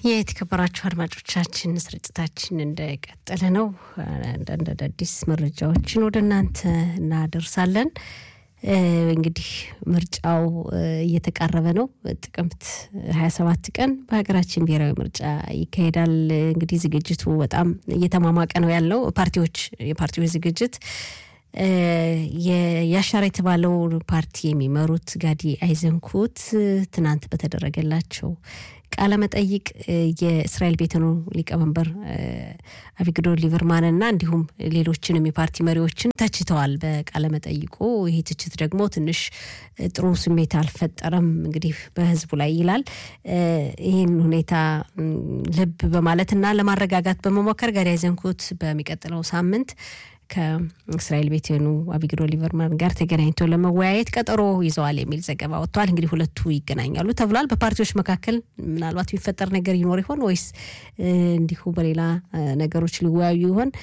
የተከበራችሁ አድማጮቻችን ስርጭታችን እንደቀጠለ ነው። አንዳንድ አዳዲስ መረጃዎችን ወደ እናንተ እናደርሳለን። እንግዲህ ምርጫው እየተቃረበ ነው። ጥቅምት 27 ቀን በሀገራችን ብሔራዊ ምርጫ ይካሄዳል። እንግዲህ ዝግጅቱ በጣም እየተሟሟቀ ነው ያለው። ፓርቲዎች የፓርቲዎች ዝግጅት የያሻር የተባለው ፓርቲ የሚመሩት ጋዲ አይዘንኩት ትናንት በተደረገላቸው ቃለ መጠይቅ የእስራኤል ቤተኑ ሊቀመንበር አቪግዶር ሊበርማንና እንዲሁም ሌሎችንም የፓርቲ መሪዎችን ተችተዋል በቃለ መጠይቁ። ይህ ትችት ደግሞ ትንሽ ጥሩ ስሜት አልፈጠረም እንግዲህ በህዝቡ ላይ ይላል። ይህን ሁኔታ ልብ በማለትና ለማረጋጋት በመሞከር ጋዲ አይዘንኩት በሚቀጥለው ሳምንት ከእስራኤል ቤቴኑ አቢግዶ ሊበርማን ጋር ተገናኝቶ ለመወያየት ቀጠሮ ይዘዋል የሚል ዘገባ ወጥቷል። እንግዲህ ሁለቱ ይገናኛሉ ተብሏል። በፓርቲዎች መካከል ምናልባት የሚፈጠር ነገር ይኖር ይሆን ወይስ እንዲሁ በሌላ ነገሮች ሊወያዩ ይሆን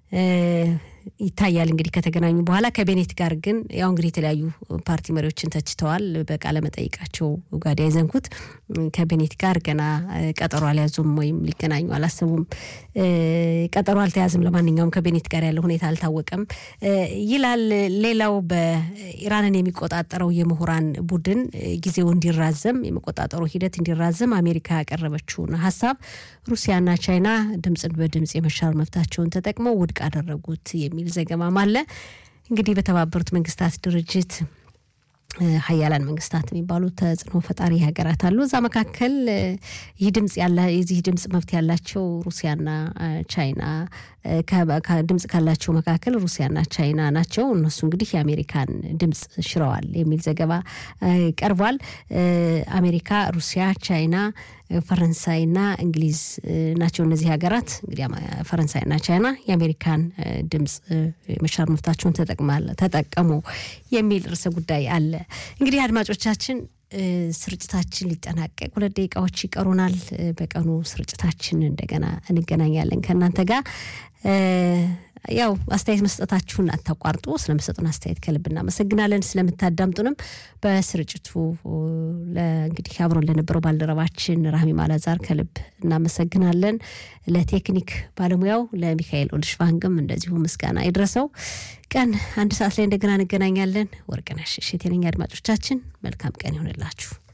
ይታያል። እንግዲህ ከተገናኙ በኋላ ከቤኔት ጋር ግን ያው እንግዲህ የተለያዩ ፓርቲ መሪዎችን ተችተዋል በቃለ መጠይቃቸው ጋዲ አይዘንኩት ከቤኔት ጋር ገና ቀጠሮ አልያዙም ወይም ሊገናኙ አላሰቡም። ቀጠሮ አልተያዝም። ለማንኛውም ከቤኔት ጋር ያለው ሁኔታ አልታወቀም ይላል። ሌላው በኢራንን የሚቆጣጠረው የምሁራን ቡድን ጊዜው እንዲራዘም የመቆጣጠሩ ሂደት እንዲራዘም አሜሪካ ያቀረበችውን ሀሳብ ሩሲያና ቻይና ድምፅን በድምፅ የመሻር መብታቸውን ተጠቅመው ውድቅ አደረጉት የሚል ዘገባም አለ። እንግዲህ በተባበሩት መንግስታት ድርጅት ሀያላን መንግስታት የሚባሉ ተጽዕኖ ፈጣሪ ሀገራት አሉ። እዛ መካከል ይህ ድምፅ ያለ የዚህ ድምፅ መብት ያላቸው ሩሲያና ቻይና ድምፅ ካላቸው መካከል ሩሲያና ቻይና ናቸው። እነሱ እንግዲህ የአሜሪካን ድምፅ ሽረዋል የሚል ዘገባ ቀርቧል። አሜሪካ፣ ሩሲያ፣ ቻይና ፈረንሳይና እንግሊዝ ናቸው። እነዚህ ሀገራት እንግዲህ ፈረንሳይና ቻይና የአሜሪካን ድምፅ መሻር መብታቸውን ተጠቀሙ የሚል ርዕሰ ጉዳይ አለ። እንግዲህ አድማጮቻችን ስርጭታችን ሊጠናቀቅ ሁለት ደቂቃዎች ይቀሩናል። በቀኑ ስርጭታችን እንደገና እንገናኛለን ከእናንተ ጋር ያው አስተያየት መስጠታችሁን አታቋርጡ። ስለምሰጡን አስተያየት ከልብ እናመሰግናለን። ስለምታዳምጡንም በስርጭቱ እንግዲህ አብሮን ለነበረው ባልደረባችን ራህሚ ማላዛር ከልብ እናመሰግናለን። ለቴክኒክ ባለሙያው ለሚካኤል ኦልሽቫንግም እንደዚሁ ምስጋና ይድረሰው። ቀን አንድ ሰዓት ላይ እንደገና እንገናኛለን። ወርቅነሽ እሸቴ ነኝ። አድማጮቻችን መልካም ቀን ይሆንላችሁ።